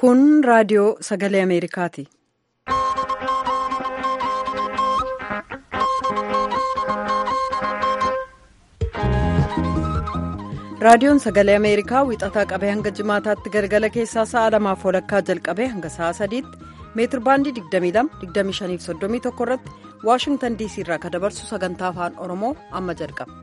Kun raadiyoo sagalee Ameerikaati. Raadiyoon sagalee Ameerikaa wixataa qabee hanga jimaataatti galgala keessaa sa'a lamaaf walakkaa jalqabee hanga sa'a sadiitti meetir baandii 22-25-31 irratti Waashingtan DC irraa kan dabarsu sagantaa afaan Oromoo amma jalqaba.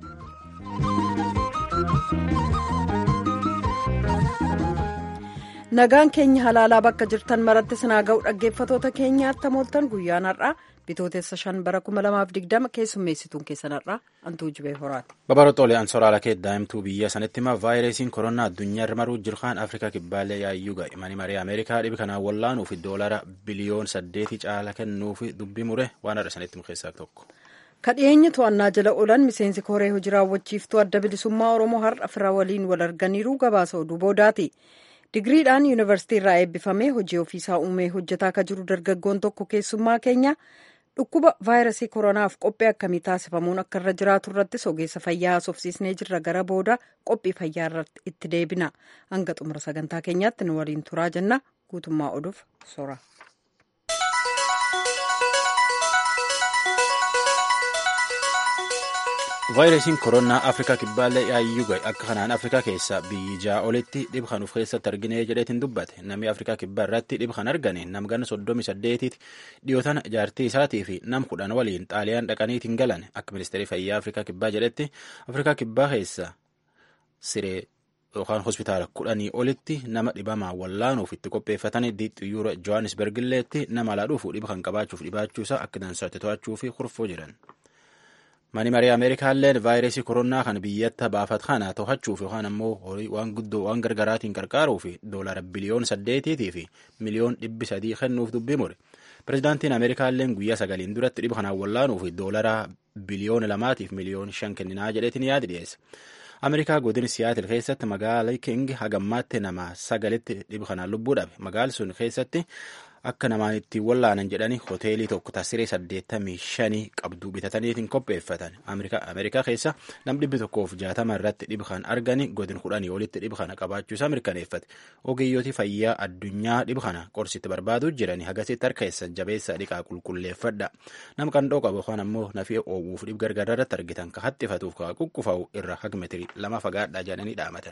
Nagaan keenya halaalaa bakka jirtan maratti sinaa ga'u dhaggeeffatoota keenyaatti hamooltan guyyaan har'aa bitootessa shan bara 2020 keessummeessituun keessan har'aa antuu jibee horaati. Babaroota olii ansoraala kee daa'imtuu biyya sanitti hima vaayirasiin koronaa addunyaa irra maruu jirkaan afrikaa kibbaalee yaayyuu ga'e mani marii ameerikaa dhibi kanaan wallaanuuf doolara biliyoon saddeetii caala kennuuf dubbii mure waan har'a sanitti himu keessaa tokko. kadhiyeenya to'annaa jala oolan miseensi koree hojii raawwachiiftuu adda bilisummaa oromoo har'a fira waliin wal arganiiru gabaasa oduu boodaati. digiriidhaan yuunivarsiitii irraa eebbifamee hojii ofiisaa uumee hojjetaa akka jiru dargaggoon tokko keessummaa keenya dhukkuba vaayirasii koronaaf qophii akkamii taasifamuun akka irra jiraatu irrattis ogeessa fayyaa haasofsiisnee jirra gara booda qophii fayyaa irratti itti deebina hanga xumura sagantaa keenyaatti nu waliin turaa jenna guutummaa oduuf sora. vaayirasiin koronaa afrikaa kibbaalee yaayyuu ga'e akka kanaan afrikaa keessaa biyyi ja'a olitti dhib kan of keessatti argine jedheetiin dubbate namni afrikaa kibbaa irratti dhib kan argane namgana soddomi saddeetiiti dhiyootan jaartii isaatii fi nam kudhan waliin xaaliyaan dhaqaniitiin galan akka ministeerri fayyaa afrikaa kibbaa jedhetti afrikaa kibbaa keessa siree yookaan hospitaala kudhanii olitti nama dhibamaa wallaanuuf itti qopheeffatanii diixxiyyoora johannisberg illeetti nama alaa dhufu dhiba kan qabaachuuf dhibaachuusaa akka dansaatti to'achuu fi kurfoo jiran. mani marii ameerikaalleen vaayirasii koronaa kan biyyatti baafat kana to'achuuf yookaan ammoo waan guddoo waan gargaraatiin qarqaaruuf doolara biliyoon saddeetiitii fi miliyoon dhibbi sadii kennuuf dubbii mure pirezidaantiin ameerikaalleen guyyaa sagaliin duratti dhiba kanaan wallaanuuf doolara biliyoona lamaatiif miliyoon shan kenninaa jedheetiin yaadi dhiyeesse. ameerikaa godin siyaatil keessatti magaalaa king hagammaatti nama sagalitti dhiba kanaan lubbuu dhabe magaalli sun keessatti akka namaan ittiin wallaanan jedhanii hoteelii tokko tasiree saddeettamii shanii qabduu bitataniitiin qopheeffatan ameerikaa keessa nam dhibbi tokkoof jaatama irratti dhiba kan argani godin kudhanii olitti dhiba kana qabaachuusaa mirkaneeffate ogeeyyooti fayyaa addunyaa dhiba kana qorsitti barbaaduu jiranii hagasitti harka keessan jabeessa dhiqaa qulqulleeffadha nam qandhoo qabu yookaan ammoo nafii oowwuuf dhib gargaraa irratti argitan ka hattifatuuf ka quqqufa'u irra hagmetiri lama fagaadhaa jedhanii dhaamatan.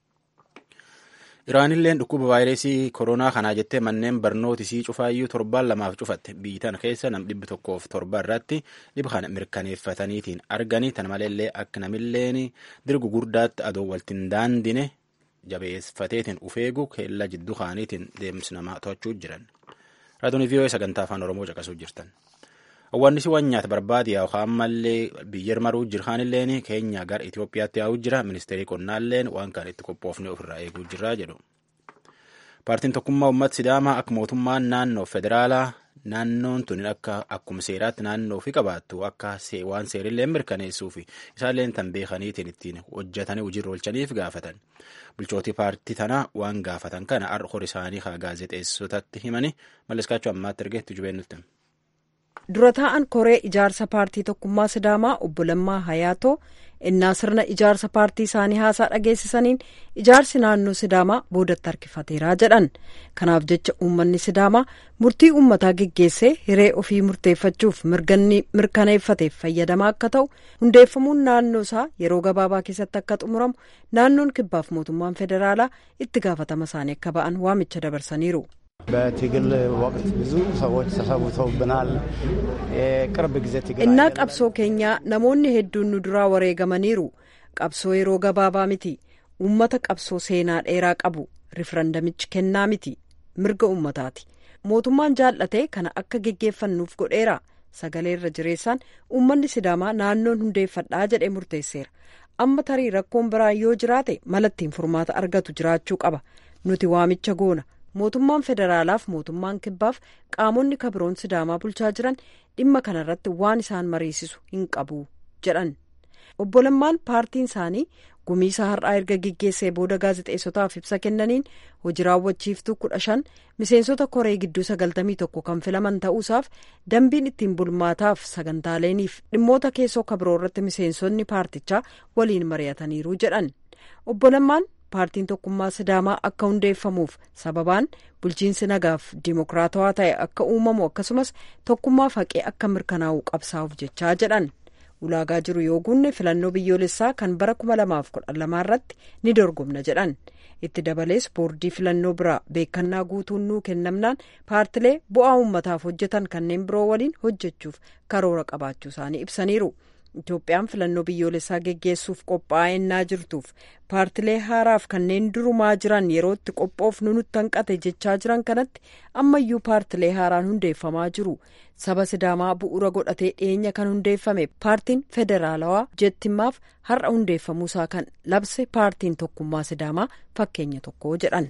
Iraanilleen dhukkuba vaayirasii koronaa kanaa jettee manneen barnootisii cufaayyuu torbaan lamaaf cufatte biyyitan keessa nam dhibbi tokkoof torba irratti dhiba kana mirkaneeffataniitiin arganii tan maleellee akka namilleen dirgu gurdaatti adoo waltiin daandine jabeeffateetiin ufeegu keella jidduu kaaniitiin deemsi namaa to'achuu jiran. Raadiyoon vii'oo sagantaa afaan Oromoo caqasuu jirtan. Hawwaannisi waan nyaata barbaade yookaan ammallee biyya maruu jirkaanilleen keenya gara Itoophiyaatti yaa'uu jira. Ministeerri qonnaalleen waan kan itti qophoofne ofirraa eeguu jira jedhu. Paartiin tokkummaa uummata Sidaamaa akka mootummaan naannoo federaalaa naannoon tun akka akkuma seeraatti naannoo fi qabaattu akka waan seerillee mirkaneessuu fi isaalleen tan beekaniitiin ittiin hojjetanii hojiirra oolchaniif gaafatan. Bulchootii paartii tanaa waan gaafatan kana har'a hor isaanii haa gaazexeessotatti himanii malleskaachuu ammaatti ergeetti jubeen nutti. dura taa'an koree ijaarsa paartii tokkummaa sidaamaa obbo Lammaa Hayaatoo innaa sirna ijaarsa paartii isaanii haasaa dhageessisaniin ijaarsi naannoo sidaamaa boodatti harkifateeraa jedhan kanaaf jecha uummanni sidaamaa murtii uummataa geggeessee hiree ofii murteeffachuuf mirkaneeffateef fayyadamaa akka ta'u hundeeffamuun naannoo isaa yeroo gabaabaa keessatti akka xumuramu naannoon kibbaaf mootummaan federaalaa itti gaafatama isaanii akka ba'an waamicha dabarsaniiru. በትግል ወቅት ብዙ ሰዎች ተሰውተውብናል። የቅርብ ጊዜ ትግል innaa qabsoo keenyaa namoonni hedduun nu duraa wareegamaniiru qabsoo yeroo gabaabaa miti uummata qabsoo seenaa dheeraa qabu rifarandamichi kennaa miti mirga uummataati mootummaan jaallatee kana akka geggeeffannuuf godheera sagalee irra jireessaan uummanni sidaamaa naannoon hundeeffadhaa jedhee murteesseera amma tarii rakkoon biraan yoo jiraate malattiin furmaata argatu jiraachuu qaba nuti waamicha goona. mootummaan federaalaaf mootummaan kibbaaf qaamonni kabiroon sidaamaa bulchaa jiran dhimma kanarratti waan isaan mariisisu hin qabu jedhan obbo Lammaan paartiin isaanii gumiisa har'aa erga geggeessee booda gaazexeessotaaf ibsa kennaniin hojii raawwachiiftuu kudha shan miseensota koree gidduu sagaltamii tokko kan filaman ta'uusaaf dambiin ittiin bulmaataaf sagantaaleeniif dhimmoota keessoo kabiroo irratti miseensonni paartichaa waliin mari'ataniiru jedhan obbo Lammaan paartiin tokkummaa sidaamaa akka hundeeffamuuf sababaan bulchiinsi nagaaf dimokiraatawaa ta'e akka uumamu akkasumas tokkummaa faqee akka mirkanaa'u qabsaa'uuf jechaa jedhan ulaagaa jiru yoo guunne filannoo biyyoolessaa kan bara kuma lamaaf kudha lamaa irratti ni dorgomna jedhan itti dabalees boordii filannoo biraa beekannaa guutuun nuu kennamnaan paartilee bu'aa uummataaf hojjetan kanneen biroo waliin hojjechuuf karoora qabaachuu isaanii ibsaniiru. Itoophiyaan filannoo biyyoolessaa geggeessuuf qophaa'ennaa jirtuuf paartilee haaraaf kanneen durumaa jiran yerootti qophoofnu nutti hanqate jechaa jiran kanatti ammayyuu paartilee haaraan hundeeffamaa jiru saba sidaamaa bu'uura godhatee dhiyeenya kan hundeeffame paartiin federaalawaa jettimmaaf har'a hundeeffamuusaa kan labse paartiin tokkummaa sidaamaa fakkeenya tokko jedhan.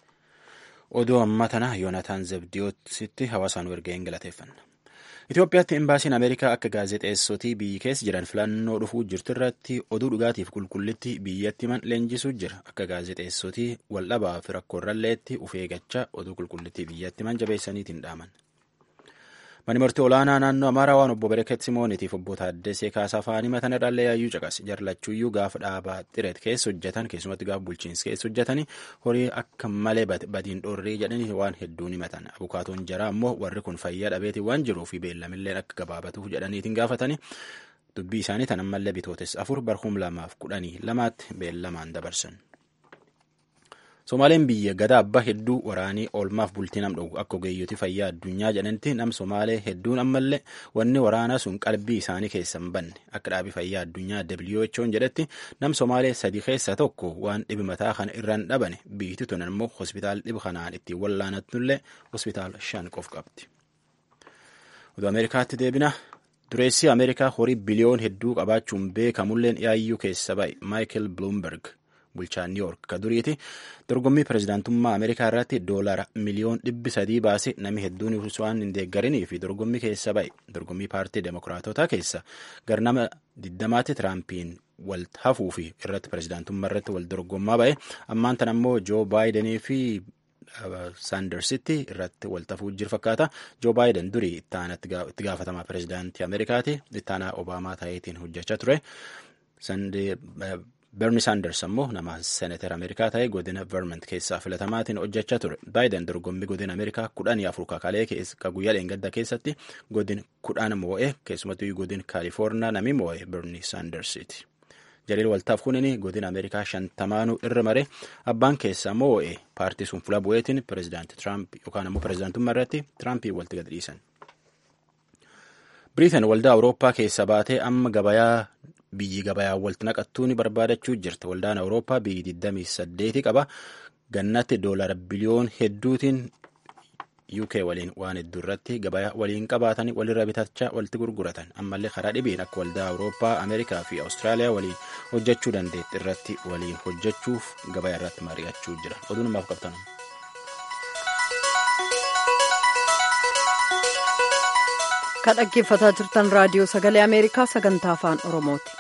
oduu ammaa tana yoonataan zebdiyootti hawaasaan ergee hin galateeffanna. Itoophiyaatti imbaasiin Ameerikaa akka gaazexeessotii biyyi keessa jiran filannoo dhufuu jirtu irratti oduu dhugaatiif qulqullitti biyyatti himan leenjisuu jira. Akka gaazexeessotii waldhabaa fi rakkoorralleetti uf eeggachaa oduu qulqullitti biyyatti himan jabeessaniitiin dhaaman. Mani murtii olaanaa naannoo Amaaraa waan obbo Bereket Simoonitiif obbo Taaddesee Kaasaa fa'anii matan irraallee yaayyuu caqas. Jarlachuuyyuu gaafa dhaabaa xireet keessa hojjetan keessumatti gaafa bulchiinsa keessa hojjetanii horii akka malee badiin dhoorrii jedhanii waan hedduun himatan. Abukaatoon jaraa immoo warri kun fayyaa dhabeetiin waan jiruu fi beellamillee akka gabaabatuuf jedhaniitiin gaafatanii dubbii isaanii tan ammallee bitootes afur barhum lamaaf kudhanii lamaatti beellamaan dabarsan. Somaaleen biyya gadaa abbaa hedduu waraanii oolmaaf bultii nam dhowwu akka ogeeyyotii fayyaa addunyaa jedhanitti nam Somaalee hedduun ammallee wanni waraanaa sun qalbii isaanii keessa hin banne akka dhaabii fayyaa addunyaa WHO'n jedhetti nam Somaalee sadii keessa tokko waan dhibi mataa kana irraan dhabane biyyatti tunan immoo hospitaal dhibi kanaan ittiin wallaanattullee hospitaal shan qof qabdi. Oduu Ameerikaatti deebina. Dureessi Ameerikaa horii biliyoon hedduu qabaachuun beekamulleen yaayyuu keessa ba'e Maayikel Bloomberg. bulchaa New York ka duriiti dorgommii pirezidaantummaa Ameerikaa irratti doolara miliyoon dhibbi sadii baase namni hedduun waan hin deeggarinii fi dorgommii keessa ba'e dorgommii paartii demokiraatotaa keessa garnama diddamaatti tiraampiin wal hafuu fi irratti pirezidaantummaa irratti wal dorgommaa ba'e ammaan tan ammoo joo baayidenii fi saandarsitti irratti wal tafuu jiru fakkaata joo baayiden durii itti gaafatamaa pirezidaantii Ameerikaati ittaanaa obaamaa ta'eetiin hojjechaa ture. Berni Saanders ammoo nama seeneeter Ameerikaa ta'e godina Vermont keessaa filatamaatiin hojjechaa ture. Baayiden dorgommii godina Ameerikaa kudhanii afur kakalee ka guyyaa dheengadda keessatti godin kudhan moo'ee keessumattuu godin Kaalifoorniyaa nami moo'ee Berni Saandersiiti. Jaliil waltaaf kunini godina Ameerikaa shantamaanuu irra mare abbaan keessaa moo'ee paartii sun fuula bu'eetiin pirezidaantii Tiraamp yookaan ammoo pirezidaantummaa irratti Tiraampii walitti gad dhiisan. Biriiteen waldaa Awurooppaa keessa baatee amma gabayaa biyyi gabayaa walitti naqattuu ni barbaadachuu jirti. Waldaan Awurooppaa biyyi 28 qaba. Gannatti doolara biliyoon hedduutiin UK waliin waan hedduu irratti gabayaa waliin qabaatanii walirra bitachaa walitti gurguratan. Ammallee karaa dhibiin akka waldaa Awurooppaa, Ameerikaa fi Awustiraaliyaa waliin hojjechuu dandeetti irratti waliin hojjechuuf gabayaa irratti mari'achuu jira. Oduun ammaaf qabtan. Kan dhaggeeffataa jirtan raadiyoo sagalee Ameerikaa sagantaa afaan Oromooti.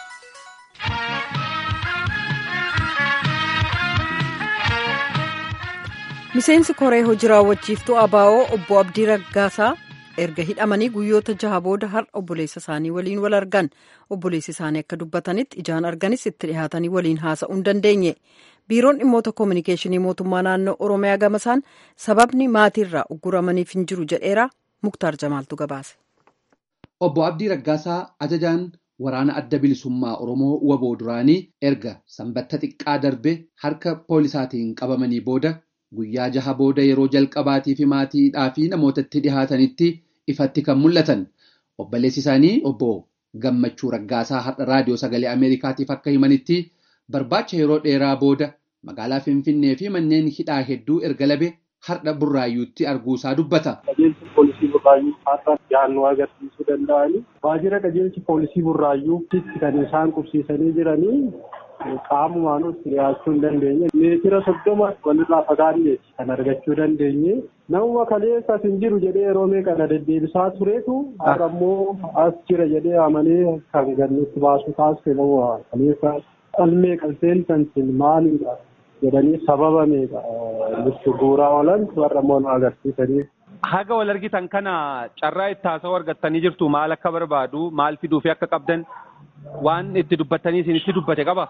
Miseensi koree hojii raawwachiiftuu ABO obbo Abdii Raggaasaa erga hidhamanii guyyoota jaha booda har'a obboleessa isaanii waliin wal argan obboleessi isaanii akka dubbatanitti ijaan arganis itti dhihaatanii waliin haasa'uu hin dandeenye. biiroon dhimmoota koominikeeshinii mootummaa naannoo oromiyaa gamasaan sababni maatiirraa ugguramaniif hin jiru jedheera muktaar jamaaltu gabaase. obbo abdii raggaasaa ajajaan waraana adda bilisummaa oromoo waboo duraanii erga sanbatta xiqqaa darbe harka poolisaatiin qabamanii booda guyyaa jaha booda yeroo jalqabaatii fi maatiidhaa fi namootatti dhihaatanitti ifatti kan mul'atan obboleessi isaanii obbo gammachuu raggaasaa har'a raadiyoo sagalee ameerikaatiif akka himanitti. Barbaacha yeroo dheeraa booda magaalaa Finfinnee fi manneen hidhaa hedduu erga labe har'a burraayyuutti arguusaa dubbata. Qajeelchi poolisii burraayyuu har'a yaannoo agarsiisuu danda'anii waajjira qajeelchi poolisii burraayyuutti kan isaan qubsiisanii jiranii qaamumaan itti dhiyaachuu hin dandeenye. Meetira soddoma walirraa fagaanneeti kan argachuu dandeenye. Namuma kaleessa hin jiru jedhee yeroo meeqa na deddeebisaa tureetu har'a immoo as jira jedhee amanee kan gannutti baasuu taasise nama kaleessa. Qalmee qalseen santiin maalidha jedhanii sababa meeqa nutti bu'uuraa oolan warra immoo nu agarsiisanii. Haga wal argitan kana carraa itti haasawuu argattanii jirtu maal akka barbaadu maal fiduu fi akka qabdan waan itti dubbattanii isin itti dubbate qaba.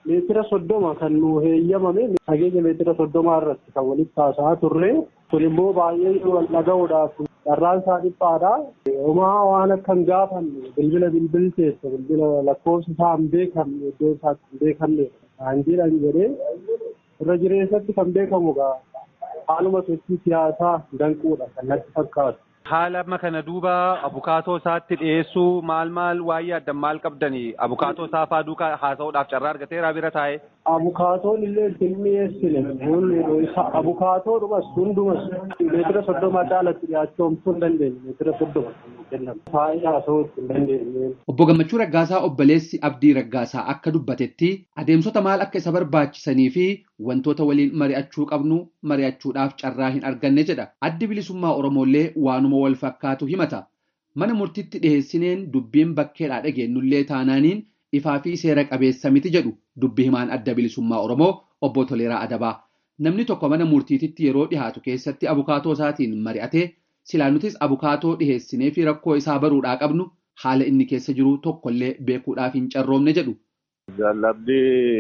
meetira soddoma kan nu heeyyamame fageenya meetira soddomaa irratti kan walitti haasa'aa turre kun immoo baay'ee wal dhaga'uudhaaf carraan isaa dhiphaadha. Homaa waan akka hin gaafanne bilbila bilbilteessa bilbila lakkoofsi isaa hin beekamne iddoo isaatti hin beekamne kan jedhan jedhee irra jireessatti kan beekamu gaa haaluma sochii siyaasaa danquudha kan natti fakkaatu. Haala amma kana duuba abukaatoo isaatti dhiyeessuu maal maal waa'ee addan maal qabdanii abukaatoo isaa faa duukaa haasa'uudhaaf carraa argateera bira taa'e. Abukaatoon illee hin dhiyeessine abukaatoo dhumas hundumas meetira soddoma caalatti dhiyaachuu hin dandeenye meetira soddoma kennamu. Taa'ee haasa'uu hin dandeenye. Obbo Gammachuu Raggaasaa obboleessi Abdii Raggaasaa akka dubbatetti adeemsota maal akka isa barbaachisanii fi wantoota waliin mari'achuu qabnu mari'achuudhaaf carraa hin arganne jedha. Addi bilisummaa Oromoollee waanuma wal fakkaatu himata. Mana murtiitti dhiheessineen dubbiin bakkeedhaa dhageenyullee taanaaniin ifaa fi seera qabeessa miti jedhu dubbi himaan adda bilisummaa Oromoo obbo Toleeraa Adabaa. Namni tokko mana murtiititti yeroo dhihaatu keessatti abukaatoo isaatiin mari'atee silaa nutis abukaatoo dhiheessinee fi rakkoo isaa baruudhaa qabnu haala inni keessa jiru tokkollee beekuudhaaf hin carroomne jedhu. Jaalladhi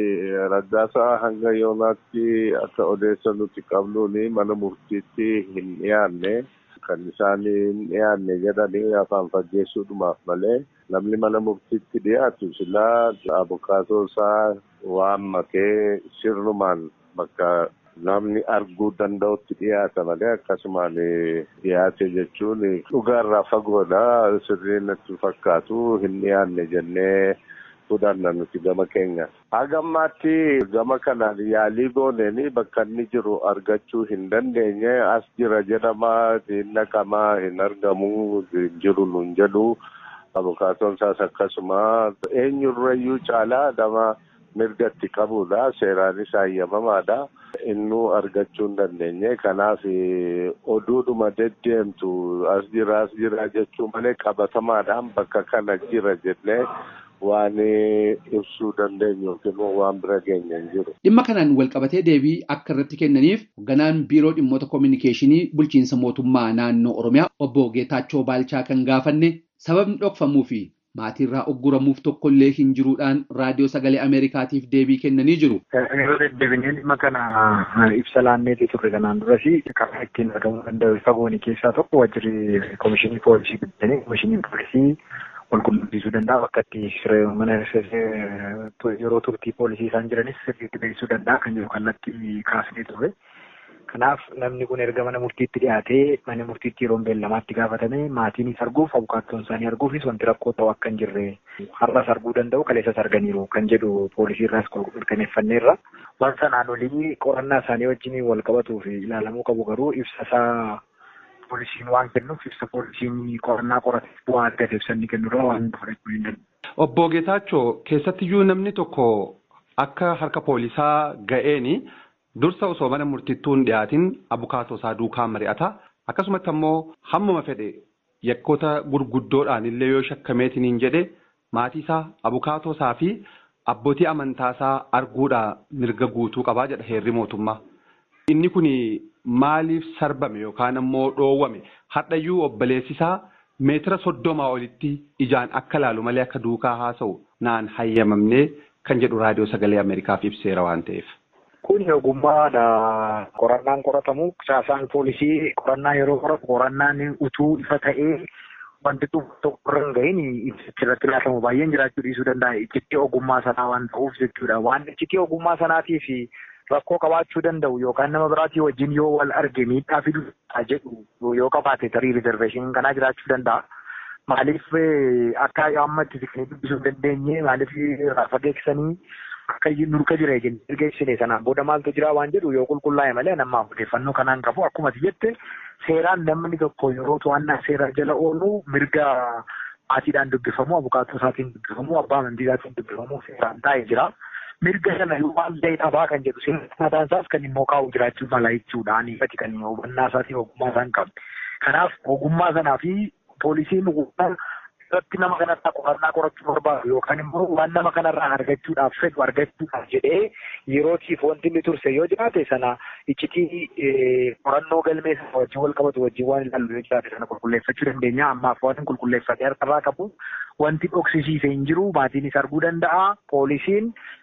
raggaasaa hanga yoonaatti akka odeessa nuti qabnuun mana murtiitti hin dhiyaanne kan isaan hin dhiyaanne jedhanii afaan faggeessuudhumaaf malee namni mana murtiitti dhiyaatu silaa abukaatoo isaa waan makee sirnumaan bakka namni arguu danda'utti dhiyaata malee akkasumaan dhiyaate jechuun dhugaarraa fagoodha sirriin natti fakkaatu hin dhiyaanne jennee. fudhanna nuti gama keenya. Haga ammaatti gama kanaan yaalii gooneen bakka inni jiru argachuu hin dandeenye as jira jedhama hin naqamaa hin argamu hin jiru nun jedhu abukaatoon isaas akkasuma eenyurrayyuu caalaa nama mirgatti qabudha seeraanis hayyamamaadha. Innuu argachuu hin dandeenye kanaaf oduudhuma deddeemtu as jira as jira jechuu malee qabatamaadhaan bakka kana jira jennee waan ibsuu dandeenyu yookiin waan bira geenye hin jiru. Dhimma kanaan walqabatee deebii akka irratti kennaniif hoogganaan biiroo dhimmoota koominikeeshinii bulchiinsa mootummaa naannoo Oromiyaa obbo Geetaachoo Baalchaa kan gaafanne sababni dhokfamuu fi maatiirraa ogguramuuf tokkollee hin jiruudhaan raadiyoo sagalee Ameerikaatiif deebii kennanii jiru. Yeroo deddeebinee dhimma kana ibsa laanneetii turre kanaan duras karaa ittiin argamuu danda'u fagoonii keessaa tokko wajjirri koomishinii poolisii guddanii koomishiniin poolisii qulqulleessuu danda'a bakka itti mana yeroo turtii poolisii isaan jiranis sirriitti beeksisuu danda'a kan jiru kallattii kaasnee turre. Kanaaf namni kun erga mana murtiitti dhiyaatee mana murtiitti yeroo beellamaatti gaafatame maatiinis arguuf abukaattoon isaanii arguufis wanti rakkoo ta'u akka hin jirre har'as arguu danda'u kaleessas arganiiru kan jedhu poolisii irraas mirkaneeffanneerra. Waan sanaan olii qorannaa isaanii wajjin wal qabatuu fi ilaalamuu qabu garuu ibsa isaa poolisiin waan kennuuf ibsa poolisiin qorannaa qorateef bu'aa argate ibsanni kennurraa waan fudhachuu hin danda'u. Obbo Geetaachoo keessattiyyuu namni tokko akka harka poolisaa ga'eeni dursa osoo mana murtittuun dhiyaatin abukaatoo isaa duukaa mari'ata akkasumatti ammoo hammuma fedhe yakkoota gurguddoodhaan illee yoo shakkameetiniin jedhe maatii isaa abukaatoo isaa fi abbootii amantaa isaa arguudhaa mirga guutuu qabaa jedha heerri mootummaa. Inni kun maaliif sarbame yookaan ammoo dhoowwame hadhayyuu obboleessisaa meetira soddomaa olitti ijaan akka laalu malee akka duukaa haasa'u naan hayyamamnee kan jedhu raadiyoo sagalee Ameerikaaf ibseera waan ta'eef. Kun ogummaadha. Qorannaan qoratamu caasaan poolisii qorannaa yeroo qoratu qorannaan utuu ifa ta'ee wanti tokko irra hin gahin irratti laatamu baay'een jiraachuu dhiisuu danda'a. Iccitii ogummaa sanaa waan ta'uuf jechuudha. Waan iccitii ogummaa sanaatiif rakkoo qabaachuu danda'u yookaan nama biraatii wajjin yoo wal arge miidhaa fiduu jedhu yoo qabaate tarii rizerveeshiniin kanaa jiraachuu danda'a. Maaliif akka amma itti siqnee dubbisuu hin dandeenye maaliif fageessanii akka nurka jira jennee geessine sanaan booda maaltu jira waan jedhu yoo qulqullaa'e malee namaaf odeeffannoo kanaan qabu akkuma jette seeraan namni tokko yeroo to'annaa seera jala oolu mirga maatiidhaan dubbifamu abukaatoo isaatiin dubbifamu abbaa amantii isaatiin dubbifamu seeraan taa'ee jira. Mirga sana yoo waan ta'e dhabaa kan jedhu seera mataan isaas kan immoo kaa'u jiraachuu mala jechuudha. Ifati kan hubannaa isaatii ogummaa isaan qabu. Kanaaf ogummaa sanaa fi poolisiin irratti nama kanarraa qorannaa qorachuu barbaadu yookaan immoo waan nama kanarraa argachuudhaaf fedhu argachuudhaaf jedhee yerootiif wanti inni turse yoo jiraate sana iccitii qorannoo galmee sana wajjin wal qabatu wajjin waan ilaallu yoo jiraate sana qulqulleeffachuu dandeenya ammaaf waan qulqulleeffatee harkarraa qabu wanti dhoksisiise hin jiru maatiinis arguu danda'a poolisiin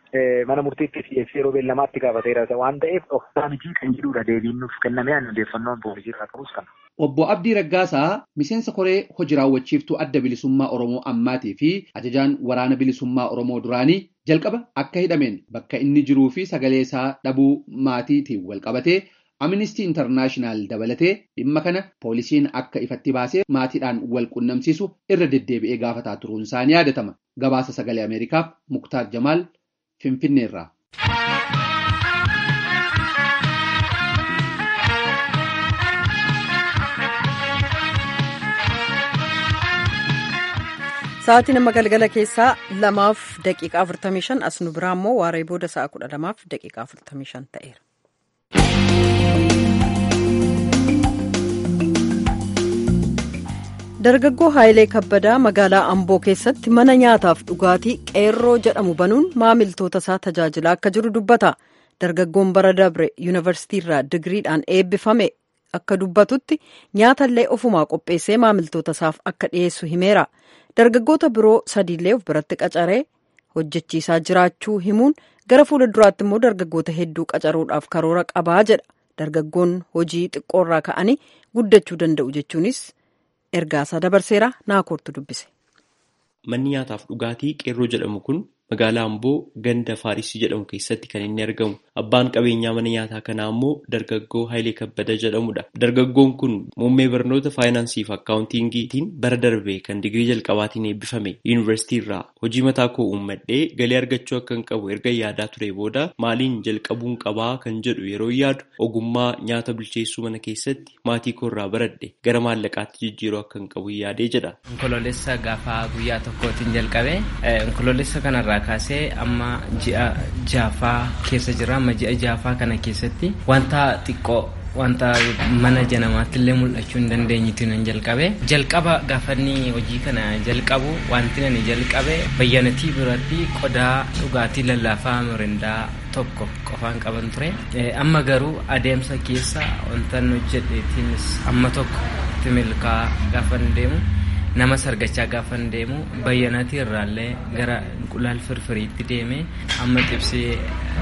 mana murtiitti dhiyeessee yeroo beellamaatti gaafateera waan ta'eef dhoksaa miti kan jedhudha deebiin nuuf kenname odeeffannoon poolisii irraa qabus kana. Obbo Abdii Raggaasaa miseensa koree hojii raawwachiiftuu adda bilisummaa Oromoo ammaatii fi ajajaan waraana bilisummaa Oromoo duraanii jalqaba akka hidhameen bakka inni jiruu fi sagalee isaa dhabuu maatiitiin wal qabatee Amnistii Intarnaashinaal dabalatee dhimma kana poolisiin akka ifatti baasee maatiidhaan wal qunnamsiisu irra deddeebi'ee gaafataa turuun isaanii yaadatama. Gabaasa sagalee Ameerikaaf Muktaar Jamaal Finfinneerraa. Sa'aatii nama galgala keessaa lamaaf daqiiqaa 45 as nu biraa immoo waaree booda sa'a 12 lamaaf daqiiqaa 45 ta'eera. Dargaggoo Haayilee Kabbadaa magaalaa Amboo keessatti mana nyaataaf dhugaatii qeerroo jedhamu banuun maamiltoota isaa tajaajilaa akka jiru dubbata. Dargaggoon bara dabre yuunivarsiitiirraa digiriidhaan eebbifame akka dubbatutti nyaatallee ofumaa qopheessee maamiltoota isaaf akka dhiyeessu himeera. Dargaggoota biroo sadiillee of biratti qacaree hojjechiisaa jiraachuu himuun gara fuula duraatti immoo dargaggoota hedduu qacaruudhaaf karoora qabaa jedha. Dargaggoon hojii xiqqoorraa ka'anii guddachuu danda'u jechuunis ergaasaa dabarseera naakoortu dubbise. Manni nyaataaf dhugaatii qeerroo jedhamu kun magaalaa Amboo ganda Faarisii jedhamu keessatti kan inni argamu. Abbaan qabeenyaa mana nyaataa kanaa immoo dargaggoo Haayilee Kabbada jedhamudha. Dargaggoon kun muummee barnoota faayinaansii fi akkaawuntiingiitiin bara darbe kan digirii jalqabaatiin eebbifame yuunivarsiitii irraa hojii mataa koo uummadhee galii argachuu akka hin qabu erga yaadaa ture booda maaliin jalqabuun qabaa kan jedhu yeroo yaadu ogummaa nyaata bilcheessuu mana keessatti maatii koo irraa baradhe gara maallaqaatti jijjiiruu akka hin qabu yaadee jedha. Onkoloolessa gaafa guyyaa tokkootiin jalqabe onkoloolessa kanarraa kaasee amma ji'a jaafaa keessa jira amma ji'a jaafaa kana keessatti wanta xiqqoo wanta mana janamaatti illee mul'achuu hin dandeenyetti nan jalqabe jalqaba gaafanni hojii kana jalqabu wanti nani jalqabe bayyanatii biratti qodaa dhugaatii lallaafaa mirindaa tokko qofaan qaban ture amma garuu adeemsa keessa wanta hojjedheetiinis amma tokko itti milkaa gaafan deemu nama sargachaa gaafan deemu bayyanatii irraallee gara inqulaal firfiriitti deeme amma xibsee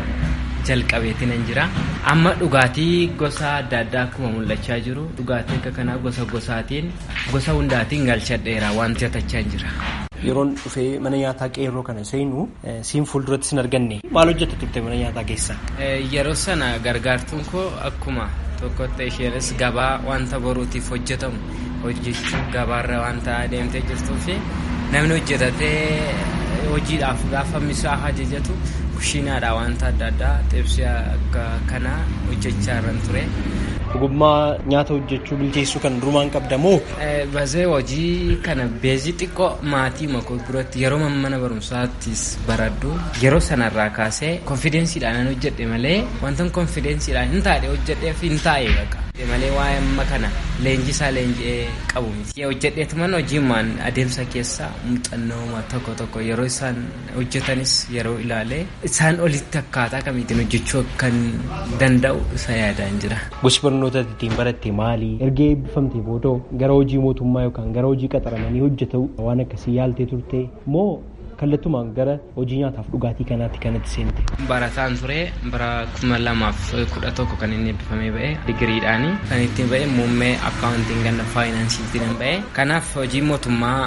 jalqabeeti nan jira amma dhugaatii gosa adda addaa akkuma mul'achaa jiru dhugaatii akka kanaa gosa gosaatiin gosa hundaatiin galchadheera wanti atachaa jira. Yeroon dhufee mana nyaataa qeerroo kana seenu siin fuulduratti sin arganne maal hojjetta turte mana nyaataa keessa? Yeroo sana gargaartuun koo akkuma tokkotti isheenis gabaa wanta boruutiif hojjetamu hojjechuu gabaarra wanta adeemtee jirtuu fi namni hojjetatee hojiidhaaf gaafa misaa ajajatu kushiinaadha wanta adda addaa xibsii akka kanaa hojjechaa irran ture. Ogummaa nyaata hojjechuu bilcheessuu kan durumaan qabda moo? Bazee hojii kana beezii xiqqoo maatii makoo biratti yeroo mana barumsaattis baradhu yeroo sanarraa kaasee konfidensiidhaan hojjedhe malee wanta konfidensiidhaan hin taane hojjedheef hin taa'e baqa. malee waa'ee amma kana leenjisaa leenji'ee qabu miti. Hojjedheetuman hojiimaan adeemsa keessa muuxannoo tokko tokko yeroo isaan hojjetanis yeroo ilaale isaan olitti akkaataa kamiitiin hojjechuu kan danda'u isa yaadaan jira. Gosi barnoota ittiin baratte maali? Erga eebbifamte booda gara hojii mootummaa yookaan gara hojii qaxaramanii hojjetu waan akkasii yaaltee turte moo kallattumaan gara hojii nyaataaf dhugaatii kanaatti kanatti seente. Barataan ture bara kuma lamaaf kudha tokko kan inni eebbifamee ba'e digiriidhaani kan ittiin ba'e muummee akkaawuntiin ganna faayinaansiitiin ba'e kanaaf hojii mootummaa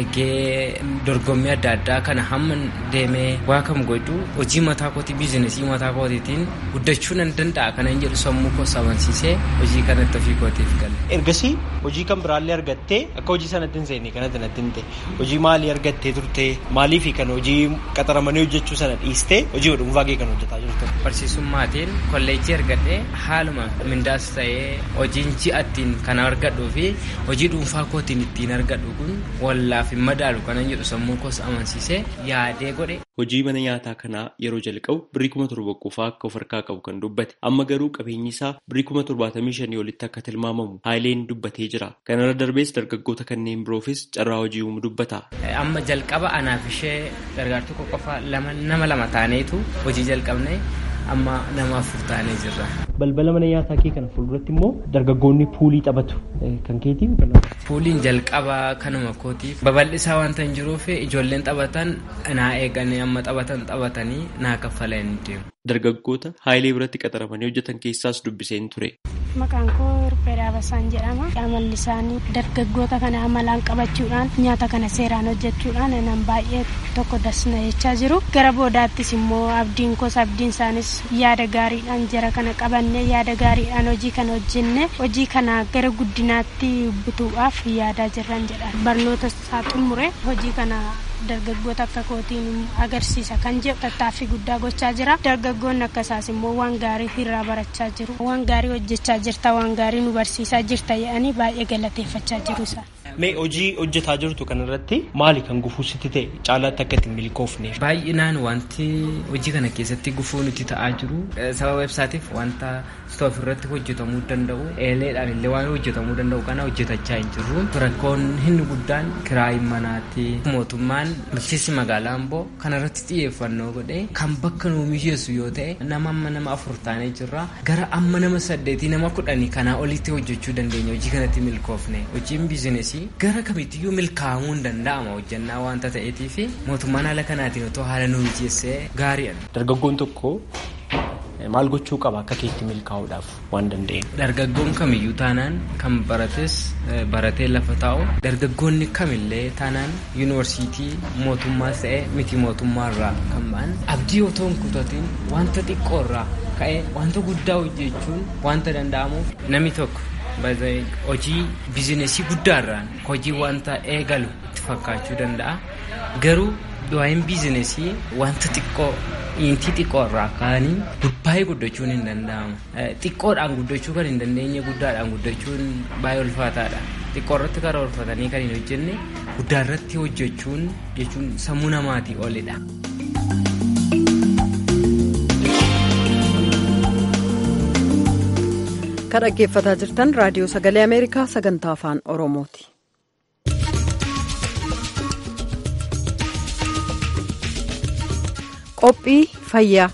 eegee dorgommii adda addaa kana hamma deemee waa kam godhu hojii mataa kootii biizinesii mataa kootiitiin guddachuu nan danda'a kana hin jedhu sammuu koo sabansiisee hojii kanatti ofii kootiif gale. Ergasii hojii kan biraallee argattee akka hojii sanatti hin seenne kanatti natti hin ta'e hojii maalii argattee turte maalii fi kan hojii qaxaramanii hojjechuu sana dhiistee hojii dhuunfaa kee kan hojjetaa jirtu. Barsiisummaatiin kolleejjii argadhee haaluma mindaas ta'ee hojiin ji'attiin kan argadhuu fi hojii dhuunfaa kootiin ittiin argadhu kun wallaaf hin madaalu kanan jedhu sammuu koos amansiisee yaadee godhe. Hojii mana nyaataa kanaa yeroo jalqabu birrii kuma torba qofaa akka of harkaa qabu kan dubbate amma garuu qabeenyi isaa birrii kuma torbaatamii shanii olitti akka tilmaamamu haayileen dubbatee jira. Kanarra darbees dargaggoota kanneen biroofis carraa hojii uumu dubbata. Amma jalqaba anaaf ishee gargaartuu qofa nama lama taaneetu hojii jalqabne amma nama afur taanee jirra. Balbala mana nyaataa kee kana fuulduratti immoo dargaggoonni puulii taphatu kan keetii. Puuliin jalqaba kanuma kootiif babal'isaa wanta hin jiruuf ijoolleen taphatan naa eeganii amma taphatan taphatanii naa kaffalanii deemu. Dargaggoota haayilee biratti qaxaramanii hojjetan keessaas dubbiseen ture. Maqaan koo Ruphee Dhaabasaan jedhama. Amalli isaanii dargaggoota kana amalaan qabachuudhaan nyaata kana seeraan hojjechuudhaan nan baay'ee tokko dasna jechaa jiru. Gara boodaattis immoo abdiin koos abdiin isaanis yaada gaariidhaan jara kana qabanne yaada gaariidhaan hojii kana hojjenne hojii kana gara guddinaatti butuudhaaf yaadaa jirran jedha. Barnoota isaa xumure hojii kana dargaggoota akka kootiin agarsiisa kan jedhu tattaaffii guddaa gochaa jira dargaggoonni akkasaas immoo waan gaarii irraa barachaa jiru waan gaarii hojjechaa jirta waan gaarii nu barsiisaa jirta jedhanii baay'ee galateeffachaa jiru isaan. Mee hojii hojjetaa jirtu kanarratti maali kan gufuu sitti ta'e caalaatti akka ittiin milkoofneef? Baay'inaan wanti hojii kana keessatti gufuu nuti ta'aa jiru sababa ibsaatiif wanta stoof irratti hojjetamuu danda'u eeleedhaan illee waan hojjetamuu danda'u kana hojjetachaa hin jirru rakkoon inni guddaan kiraayin manaatti mootummaan bulchiinsi magaalaa amboo kanarratti xiyyeeffannoo godhee kan bakka nuu mijeessu yoo ta'e nama amma nama afur taanee jirra gara amma nama saddeetii nama kudhanii kanaa olitti hojjechuu dandeenya hojii kanatti milkoofne hojiin biizinesii gara kamittiyyuu milkaa'amuu hin danda'ama hojjannaa waanta ta'eetiif mootummaan haala kanaatiin otoo haala nu mijeessee gaariidha. Dargaggoon tokko maal gochuu qaba akka keetti milkaa'uudhaaf waan danda'eef. Dargaggoon kamiyyuu taanaan kan barates baratee lafa taa'u dargaggoonni kamillee taanaan yuunivarsiitii mootummaas ta'e miti mootummaarraa kan ba'an abdii otoo hin kutatiin wanta xiqqoorraa ka'ee wanta guddaa hojjechuun wanta danda'amuuf namni tokko hojii bizinesii guddaarraan hojii wanta eegalu itti fakkaachuu danda'a garuu waa'een bizinesii wanta xiqqoo intii xiqqoo irraa ka'anii baay'ee guddachuun hin danda'amu xiqqoodhaan guddachuu kan hin dandeenye guddaadhaan guddachuun baay'ee ulfaataadha xiqqoo irratti karoorfatanii kan hin hojjenne guddaa irratti hojjechuun jechuun sammuu namaatii olidha. kan dhaggeeffataa jirtan raadiyoo sagalee ameerikaa sagantaa afaan oromooti. qophii fayyaa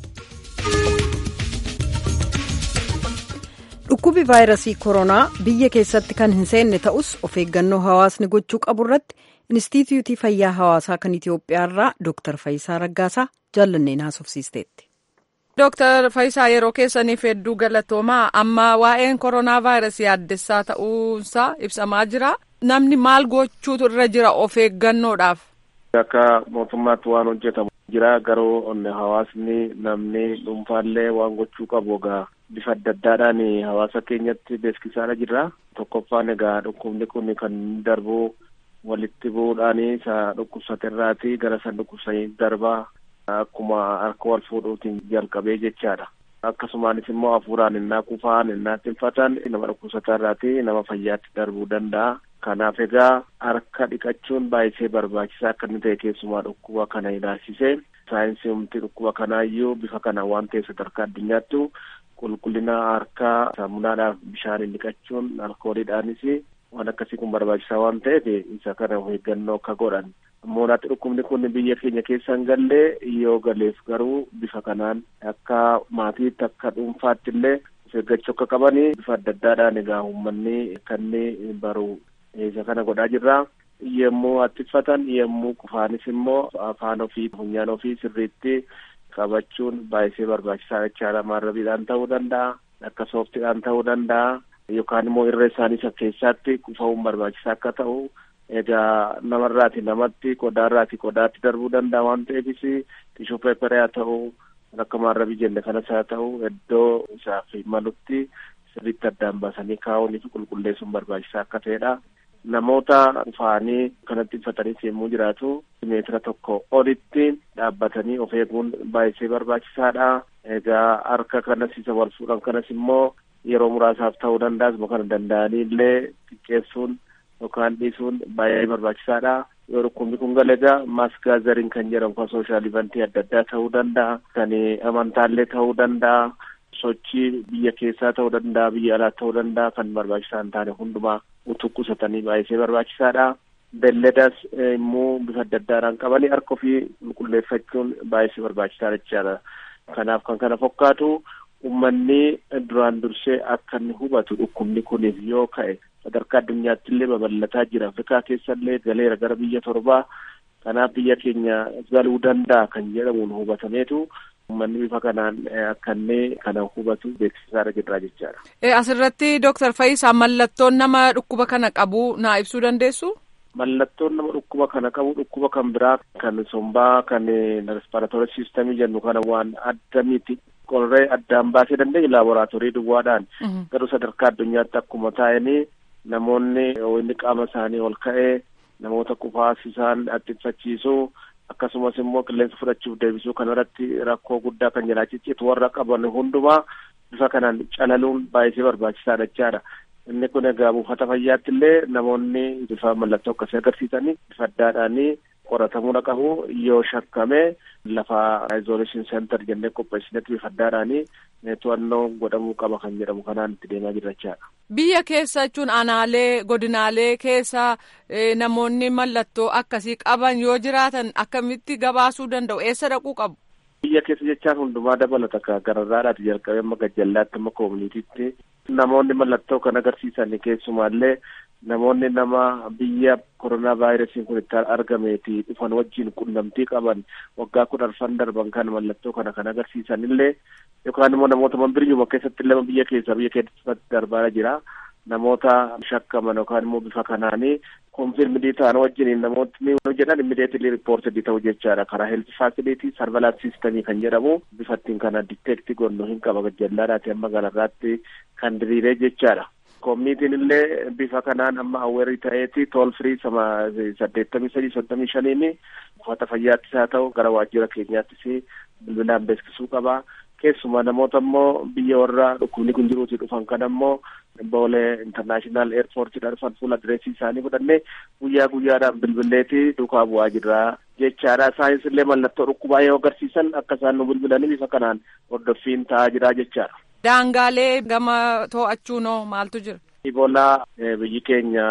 dhukkubi vaayirasii koronaa biyya keessatti kan hin seenne ta'us of eeggannoo hawaasni gochuu qabu irratti inistituutii fayyaa hawaasaa kan itiyoophiyaarraa dooktar Fayisaa Raggaasaa jaallanneen haasofsiisteetti. Dooktar Fayisaa yeroo keessaniif hedduu galatoomaa amma waa'een koronaa vaayirasii addessaa ta'uunsaa ibsamaa jira. Namni maal gochuutu irra jira of eeggannoodhaaf? Akka mootummaatti waan hojjetamu jira garuu onne hawaasni namni dhuunfaallee waan gochuu qabu egaa bifa adda addaadhaan hawaasa keenyatti beeksisaadha jirra. Tokkoffaan egaa dhukkubni kun kan darbu walitti bu'uudhaan isa dhukkubsaterraati gara isa dhukkubsanii darbaa akkuma harka wal fuudhuutiin jalqabee jechaadha. Akkasumaanis immoo hafuuraan innaa kufaan innaa tinfatan nama dhukkubsatarraati nama fayyaatti darbuu danda'a. Kanaaf egaa harka dhiqachuun baay'isee barbaachisaa akka inni ta'e keessumaa dhukkuba kana ilaalchisee saayinsii humti dhukkuba kanaayyuu bifa kana waan ta'e sadarkaa addunyaattu qulqullina harkaa saamunaadhaaf bishaaniin dhiqachuun alkooliidhaanis waan akkasii kun barbaachisaa waan ta'eef isa kana of eeggannoo akka godhan. Moonaatti dhukkubni kun biyya keenya keessa hin galle yoo galeef garuu bifa kanaan akka maatiitti akka dhuunfaatti illee of eeggachuu akka qabanii bifa adda addaadhaan egaa uummanni kan baru isa kana godhaa jirra. Yemmuu attifatan yemmuu qufaanis immoo afaan ofii funyaan ofii sirriitti qabachuun baay'isee barbaachisaa jechaadha. Maarrabiidhaan ta'uu danda'a, akka sooftiidhaan ta'uu danda'a, yookaan immoo irra isaanii isa keessaatti qufa'uun barbaachisaa akka ta'u egaa namarraati namatti qodaarraati qodaatti darbuu danda'a waan ta'eefis tishuu peeperee haa ta'u akka maarrabii jenne kanas haa ta'u iddoo isaaf malutti sirriitti addaan baasanii kaa'uunii fi qulqulleessuun barbaachisaa akka ta'edha. Namoota dhufaanii kanatti uffatanii yemmuu jiraatu meetira tokko olitti dhaabbatanii of eeguun baay'isee barbaachisaadha. Egaa harka kanas isa wal fuudhan kanas immoo yeroo muraasaaf ta'uu danda'a asuma kana danda'anii illee xiqqeessuun yookaan dhiisuun baay'ee barbaachisaadha. Yoo dhukkubni kun galegaa maaskaazariin kan jedhamu kan sooshaal ivantii adda addaa ta'uu danda'a. Kan amantaallee ta'uu danda'a. Sochii biyya keessaa ta'uu danda'a, biyya alaa ta'uu danda'a. Kan barbaachisaa hin taane hundumaa utuu qusatanii baay'isee barbaachisaadha. Beelladas immoo bifa adda addaadhaan qabanii harka ofii qulqulleeffachuun baay'isee barbaachisaadha jechaadha. Kanaaf kan kana fakkaatu uummanni duraan dursee akka inni hubatu dhukkubni kuniif yoo ka'e sadarkaa addunyaatti illee babal'ataa jira. Afrikaa keessa illee galeera gara biyya torbaa. Kanaaf biyya keenya galuu danda'a kan jedhamuun hubatameetu uummanni bifa kanaan akka inni kana hubatu beeksisaarra jirra jechaadha. Asirratti Dooktar Fayyisaa mallattoon nama dhukkuba kana qabu naa ibsuu dandeessu? Mallattoon nama dhukkuba kana qabu dhukkuba kan biraa kan sombaa kan respiratory system jennu kana waan adda miti qorree addaan baasee dandeenya laaboraatoorii duwwaadhaan garuu sadarkaa addunyaatti akkuma taa'anii namoonni inni qaama isaanii ol ka'ee namoota qufaasisaan dhiphachiisuu akkasumas immoo qilleensa fudhachuuf deebisuu kanarratti rakkoo guddaa kan jalaa ciccitu warra qaban hundumaa bifa kanaan calaluun baay'isee barbaachisaadha jechaadha. Inni kun egaa buufata fayyaatti illee namoonni bifa mallattoo akkasii agarsiisanii bifa addaadhaanii qoratamuu qabu yoo shakkame lafa isolation center jennee qopheessinetti bifa addaadhaanii to'annoo godhamuu qaba kan jedhamu kanaan itti deemaa jirra jechaadha. Biyya keessa jechuun aanaalee godinaalee keessa namoonni mallattoo akkasii qaban yoo jiraatan akkamitti gabaasuu danda'u eessa dhaquu qabu? Biyya keessa jechaan hundumaa dabalata gararraadhaati jalqabee amma gajjallaatti amma koominitiitti namoonni mallattoo kan agarsiisan keessumaallee namoonni nama biyya koronaa vaayirasiin kun itti argameeti dhufan wajjin qunnamtii qaban waggaa kudhan darban kan mallattoo kana kan agarsiisan illee yookaan immoo namoota manbiriyyuma keessatti illee biyya keessa biyya keessatti darbaa jira namoota shakkaman yookaan immoo bifa kanaanii konfirmidii ta'an wajjin namootni jedhan immideetilii riippoortedii ta'u jechaadha karaa heelti faasilitii sarvalaans siistemii kan jedhamu bifa ittiin kana diteekti gonnu hin qaba gajallaadhaati amma gararraatti kan diriiree jechaadha. Koominitiin illee bifa kanaan amma awweerii ta'eeti tool firii sama saddeettamii sadii soddomii shaniini buufata fayyaattis haa ta'u gara waajjira keenyaattis bilbilaan beeksisuu qaba. Keessumaa namoota immoo biyya warra dhukkubni kun jiruuti dhufan kan ammoo boolee intarnaashinaal eerpoortiidha dhufan fuula adireesii isaanii fudhannee guyyaa guyyaadhaan bilbileeti duukaa bu'aa jirra jechaadha. Isaanis illee mallattoo dhukkubaa yoo agarsiisan akka isaan nu bilbilanii bifa kanaan hordoffiin ta'aa jira jechaadha. Daangaalee gama to'achuu noo maaltu jira? Iboolaa biyyi keenya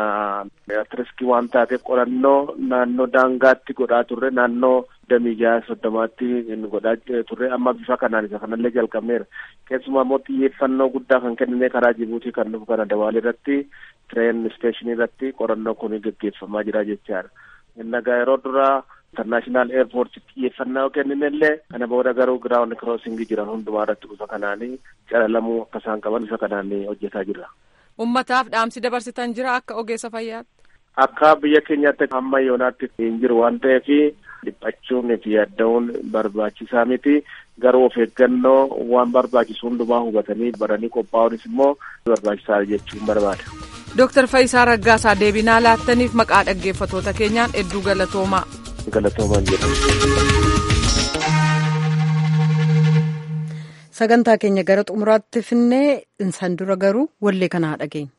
riskii waan taateef qorannoo naannoo daangaatti godhaa turre naannoo damii jaha soddomaatti godhaa turre amma bifa kanaan isa kanallee jalqabneera. Keessumaa immoo xiyyeeffannoo guddaa kan kennine karaa Jibuutii kan dhufu kana Dawaalii irratti tireen isteeshinii irratti qorannoo kun gaggeeffamaa jira jechaadha. Innagaa yeroo duraa intarnaashinaal eerpoorti xiyyeeffannaa kennine illee kana booda garuu giraawundi kiroosingii jiran hundumaa irratti bifa kanaanii calalamuu akka isaan qaban bifa kanaan hojjetaa jirra. Ummataaf dhaamsi dabarsitan jira akka ogeessa fayyaatti. Akka biyya keenyaatti hamma yoonaatti hin jiru waan ta'eef dhiphachuun fi yaaddaa'uun barbaachisaa miti garuu of eeggannoo waan barbaachisu hundumaa hubatanii baranii qophaa'uunis immoo barbaachisaa jechuun barbaada. Dooktar Fayisaa Raggaasaa deebinaa laattaniif maqaa dhaggeeffatoota keenyaan hedduu galatoomaa. Galatoomaan jedhama. sagantaa keenya gara xumuraatti finnee insan dura garuu wallee kana dhageenya.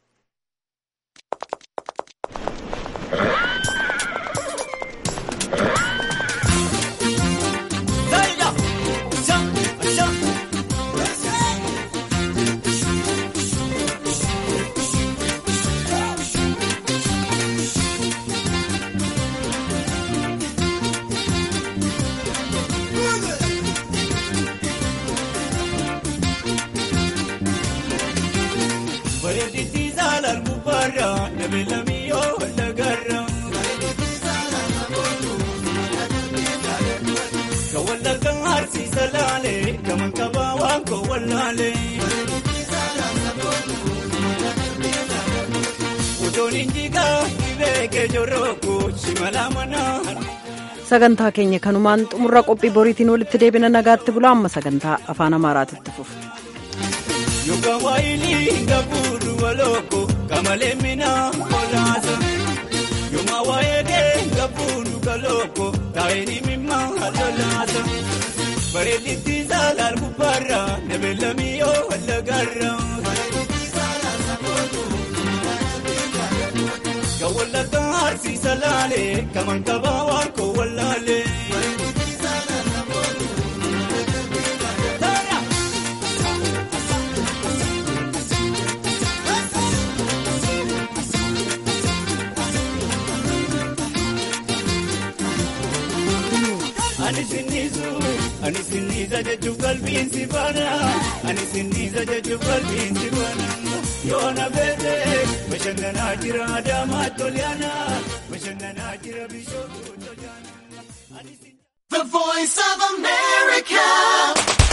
sagantaa keenya kanumaan xumurra qophii boriitiin walitti deebina nagaatti bulaa amma sagantaa afaan amaaraatitti fufu. Yookaan waayilii gabuudhu walooko kamalee mina olaasa. Yooma waayee kee gabuudhu kalooko taa'ee mimma halolaasa. Bareedditti saalaal gubbaarra nabeellamii yoo wallagaarra. Kawallaka harsiisa laalee kaman kabaa waan koo wallaalee. Ani sinnisu Ani sinniisa jechuuf qalbiin si baana. Ani sinniisa jechuuf qalbiin si baana. Yoona beete bashannanaa jira Adaamaa Toliyaana. Bashannanaa jira Bishootu Toliyaana. The voice of America.